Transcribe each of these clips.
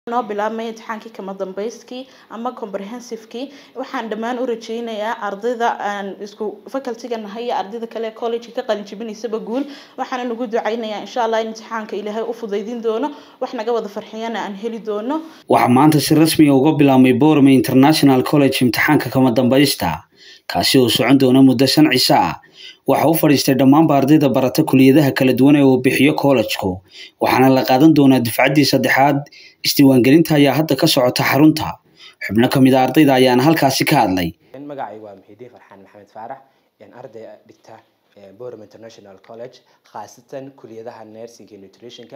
noo bilaabmay imtixaankii kama dambayskii ama comprehensivekii waxaan dhammaan u rajeynayaa ardayda aan isku facultyga nahay iyo ardayda kale ee college ka qalin jebinaysaba guul waxaana nagu ducaynayaa insha allah in imtixaanka ilaahay u fudaydin doono wax naga wada farxiyana aan heli doono waxaa maanta si rasmiya uga bilaabmay borome international college imtixaanka kama dambaysta kaasi oo socon doona muddo shan ciso ah waxa u fadhiistay dhammaanba ardayda barata kuliyadaha kala duwan ee uu bixiyo kollejku waxaana la qaadan doonaa dufcaddii saddexaad isdiiwaangelinta ayaa hadda ka socota xarunta xubno ka mid a ardayda ayaana halkaasi ka hadlay magacaygu waa muxiidiin farxaan maxamed faarax arday dhigta borom international college khaasatan kuliyadaha nursing iyo nutritionka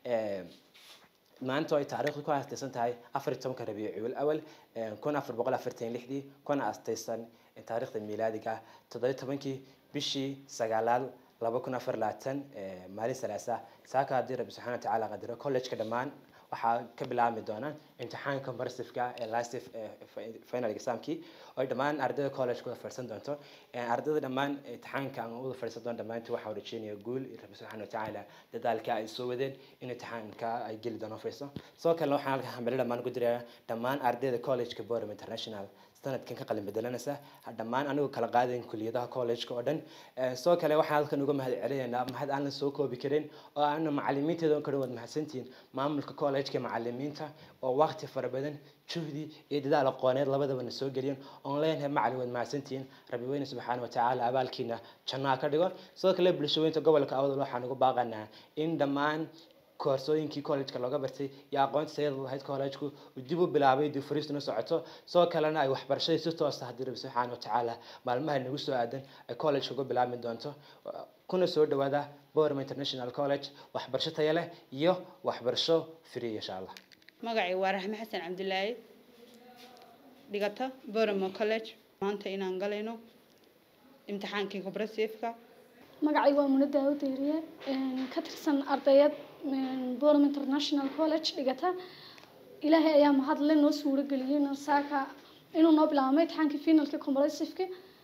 maanta ay taariikhdu ku aastaysan tahay afar iyo tobanka rabiicul awal kun afar boqol afartan lixdii kuna aastaysan taariikhda miilaadiga toddoba tobankii bishii sagaalaad laba kun afar labaatan maalin salaasa saaka haddii rabbi subxana watacaala qadaro collegeka dhammaan waxaa ka bilaabmi doonaan imtixaanka comparasiveka ee last final examkii oo dhammaan ardayda college wada fadhiisan doonto ardayda dhammaan imtixaanka aan wada fadhiisan doon dhammaantii waxaa rajeynaya guul rabbi subxaana watacaala dadaalka ay soo wadeen in imtixaanka ay geli doonaan fadhiiso sidoo kale waxaan halka hambali dhammaan ku diraya dhammaan ardayda collegeka borom international sanadkan ka qalin bedelanaysa dhammaan anigu kala qaadayn kuliyadaha collegeka oo dhan sidoo kale waxaan halkan uga mahad celinaynaa mahad aan la soo koobi karin oo aana macalimiinteeda kadhan waad mahadsantihiin maamulka collegeka macalimiinta oo waqti fara badan juhdi iyo dadaal aqooneed labadaba na soo geliyeen oon leenahay macalin waad mahadsantihiin rabbi weyne subxaana watacaala abaalkiina jannaha ka dhigo sidoo kale bulshaweynta gobolka awdal waxaan ugu baaqanaa in dhammaan koorsooyinkii collegeka looga bartay iyo aqoonta sayada lahayd collegeku dib u bilaabay dib fariistuna socoto sidoo kalena ay waxbarashadii si toosa haddii rabbi subxaana watacaala maalmaha nagu soo aadan ay collegeka uga bilaabmi doonto kuna soo dhawaada borom international college waxbarasho taya leh iyo waxbarasho free insha allah magacay waa raxme xasan cabdilaahi dhigata boromo college maanta inaan galayno imtixaankii compresiveka magacaygu waa muna daawud eriye ka tirsan ardayad borom international college dhigata ilaahay ayaa mahadle noo suuro geliyey saaka inuu noo bilaabmay imtixaankii finalka compresiveka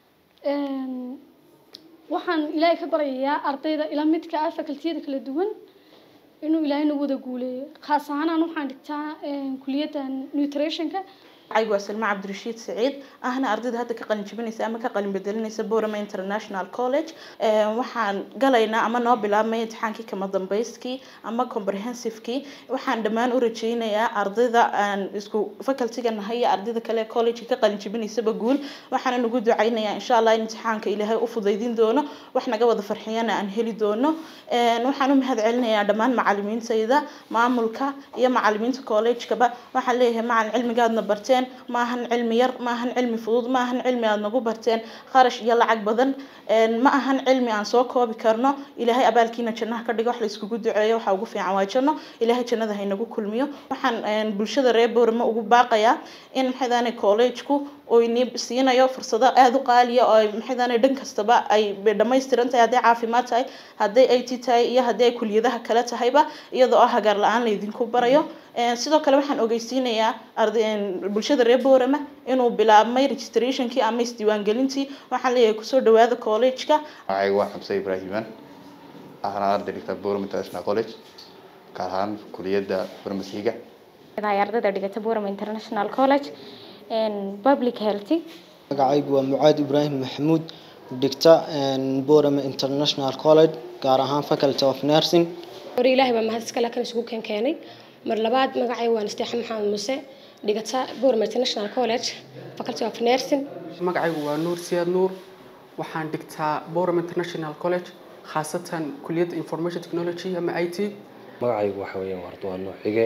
waxaan ilaahay ka baryayaa ardayda ila midka ah facultiyada kala duwan inuu ilaahay nagu wada guuleeyo khaas ahaan waxaan dhigtaa kuliyadda nutritionka magacaygu waa salma cabdirashiid saciid ahna ardayda hadda ka qalin jebinaysa ama ka qalin bedelinaysa borome international college waxaan galaynaa ama noo bilaabmay imtixaankii kama dambayskii ama comprehensivekii waxaan dhammaan u rajeynayaa ardayda aan isku facultyga nahay iyo ardayda kale ee college ka qalin jebinaysaba guul waxaana nagu ducaynayaa insha allah in imtixaanka ilaahay u fudaydin doono wax naga wada farxiyana aan heli doono waxaan u mahad celinayaa dhammaan macalimiintayda maamulka iyo macalimiinta collegekaba waxaan leeyahay macalin cilmigaadna barteen maahan cilmi yar maahan cilmi fudud maahan cilmi aada nagu barteen kharash iyo lacag badan ma ahan cilmi aan soo koobi karno ilaahay abaalkiina jannaha ka dhigo wax la iskugu duceeyo waxaa ugu fiican waa janno ilaahay jannada haynagu kulmiyo waxaan bulshada reer boorama ugu baaqayaa in maxaydaane collegeku oyni siinayo fursado aada u qaaliya oo maxaydaane dhan kastaba ay dhammaystiran tahay hadday caafimaad tahay hadday it tahay iyo haddii ay kuliyadaha kale tahayba iyadoo ah hagaar la-aan laydinku barayo sidoo kale waxaan ogeysiinayaa bulshada reer boorama inuu bilaabmay registrationkii ama isdiiwaangelintii waxaan leeyahay kusoo dhawaada collegeka magacaygu waa xamse ibraahiman ahna arday dhigta borom international college gaar ahaan kuliyadda farmasiga ardayda dhigata borom international college public healthy magacaygu waa mucaad ibraahim maxamuud dhigta borom international college gaar ahaan faculty of nursing hore ilaahay baa mahad iskale kan isugu keen keenay mar labaad magacay waan isteexan maxamed muse dhigata borom international college faculty of nursing magacaygu waa nuur siyaad nuur waxaan dhigtaa borom international college khaasatan kuliyadda information technology ama i t magacaygu waxa weeyaan waa nuux xige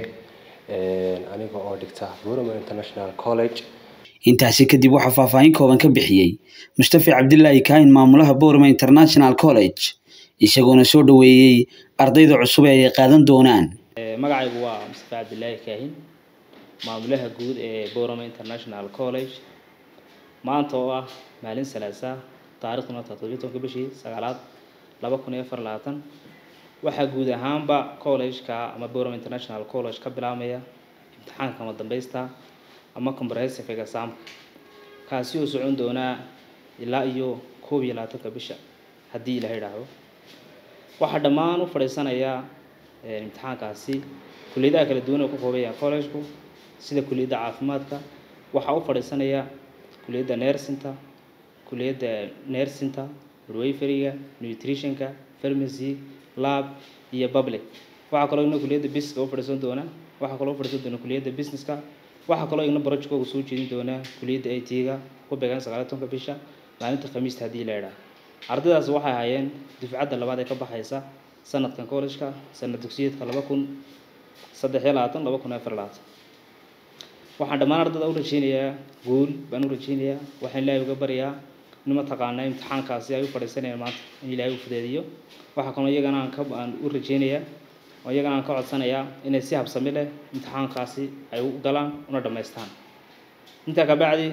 aniga oo dhigta borom international college intaasi kadib waxaa faahfaahin kooban ka bixiyey mustafi cabdilaahi kaahin maamulaha borome international college isagoona soo dhaweeyey ardayda cusub ee ay qaadan doonaan magacaygu waa mustafi cabdilaahi kaahin maamulaha guud ee borome international college maanta oo ah maalin salaasa taariikhduna toddobiyi tobanka bishii sagaalaad laba kun iyo afar labaatan waxaa guud ahaanba collegeka ama borome international college ka bilaabmaya imtixaanka ama dambaysta ama comprehensive examka kaasi oo socon doonaa ilaa iyo koob iyo labaatanka bisha haddii ilaha idhaahdo waxaa dhammaan u fadhiisanaya imtixaankaasi kuliyadaha kala duwan oo ka kooban yahay collegeku sida kuliyadda caafimaadka waxaa u fadhiisanaya kuliyadda nersinta kuliyadda nersinta midwiferyga nutritionka pharmacy lab iyo public waxaa kaloo igna kuliyadda businesska u fadhiisan doona waxaa kaloo u fadhiisan doona kuliyadda businesska waxaa kaloo igna projectkooga soo jeedin doona kuliyadda it ga ku beegan sagaal iyo tobanka bisha maalinta khamiista haddii la idhaa ardaydaas waxay ahaayeen dufcadda labaad ee ka baxaysa sanadkan college-ka sanad dugsiyeedka laba kun saddex iyo labaatan laba kun afar labaatan waxaan dhammaan ardayda u rajeynayaa guul baan u rajeynayaa waxaan ilaahay uga baryaa in mataqaanaa imtixaankaasi ay u fadhiisanayaan maanta in ilaahay u fudeediyo waxaa kaloo iyagana aan ka aan u rajeynayaa oo iyagana aan ka codsanayaa inay si habsami leh imtixaankaasi ay u galaan una dhammaystaan intaa kabacdi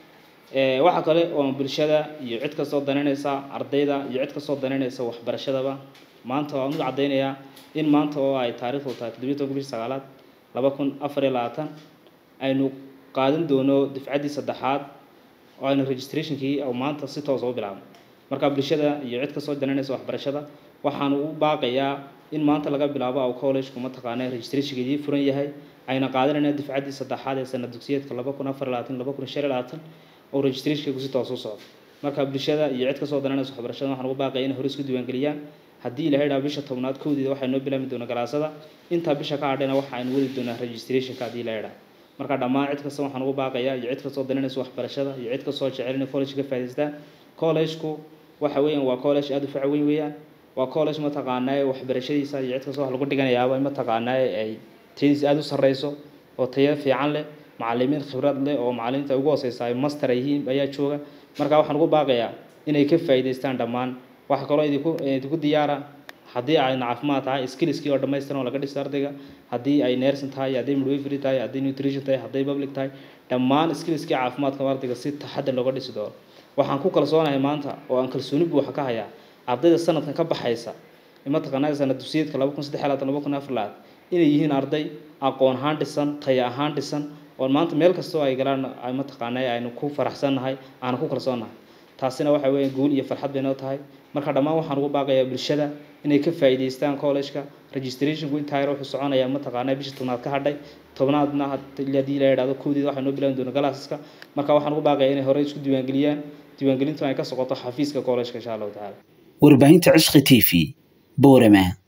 waxaa kale oo bulshada iyo cid kastoo danaynaysa ardayda iyo cid kastoo danaynaysa waxbarashadaba maanta waan u caddaynayaa in maanta oo ay taariikhdu tahay toddobiyi tobanka bishii sagaalaad laba kun afar iyo labaatan aynu qaadan doono dufcaddii saddexaad oo aynu registrationkii oo maanta si toos u bilaabno marka bulshada iyo cid kastoo danaynaysa waxbarashada waxaan u baaqayaa in maanta laga bilaabo aw collegku mataqaana registrationkeedii furan yahay ayna qaadanayna dufcaddii saddexaad ee sanad dugsiyeedka laba kun afar iyo labaatan laba kun shan iyo labaatan oo registrationkeegu si toos u socdo marka bulshada iyo cid kastoo danaynaysa waxbarashada waxaan ugu baaqaya inay hore isku diiwaangeliyaan haddii ilahay dhaa bisha tobnaad kowdeeda waxay noo bilaami doonaa galaasada intaa bisha ka hadhayna waxa aynu wadi doonaa registrationka haddii ilahay dhaa marka dhammaan cid kasta waxaan ugu baaqayaa iyo cid kastoo daninaysa waxbarashada iyo cid kastoo jecel inay college ka faa'iidaystaan collegeku waxa weeyaan waa college aada u faca weyn weeyaan waa college mataqaanaa waxbarashadiisa iyo cid kastoo wax lagu dhiganayaaba mataqaanaa ay tayadiisa aada u sarreyso oo tayo fiican leh macallimiin khibrad leh oo macallimiinta ugu hooseysa ay master ay yihiin ayaa jooga marka waxaan ugu baaqayaa inay ka faa'iidaystaan dhammaan waxa kaloo idinku idinku diyaara haddii ay caafimaad tahay skillskii oo dhammaystiran oo laga dhiso ardayga haddii ay nursing tahay haddii midwifery tahay haddii nutrition tahay haddii public tahay dhammaan skillskii caafimaadka ardayga si taxadar looga dhisi doono waxaan ku kalsoonahay maanta oo aan kalsooni buuxa ka hayaa ardayda sanadkan ka baxaysa mataqaanaa sanad dugsiyeedka laba kun saddex iyo labaatan laba kun afar labaad inay yihiin arday aqoon ahaan dhisan tayo ahaan dhisan oo maanta meel kastoo ay galaan ay mataqaanaa aynu ku faraxsannahay aanu ku kalsoonnahay taasina waxa weeye guul iyo farxad bay noo tahay marka dhammaan waxaan ugu baaqayaa bulshada inay ka faa'iidaystaan college-ka registrationku intaa yar wuxuu soconayaa mataqaanaa bishii tobnaad ka hadhay tobnaadna haddii la yidhahdo kowdeeda waxay noo bilaabi doona galaasaska marka waxaan ugu baaqayaa inay horey isku diiwaangeliyaan diiwaangelintu ay ka socoto xafiiska college-ka insha allahu tacaala warbaahinta cishqi t v boorama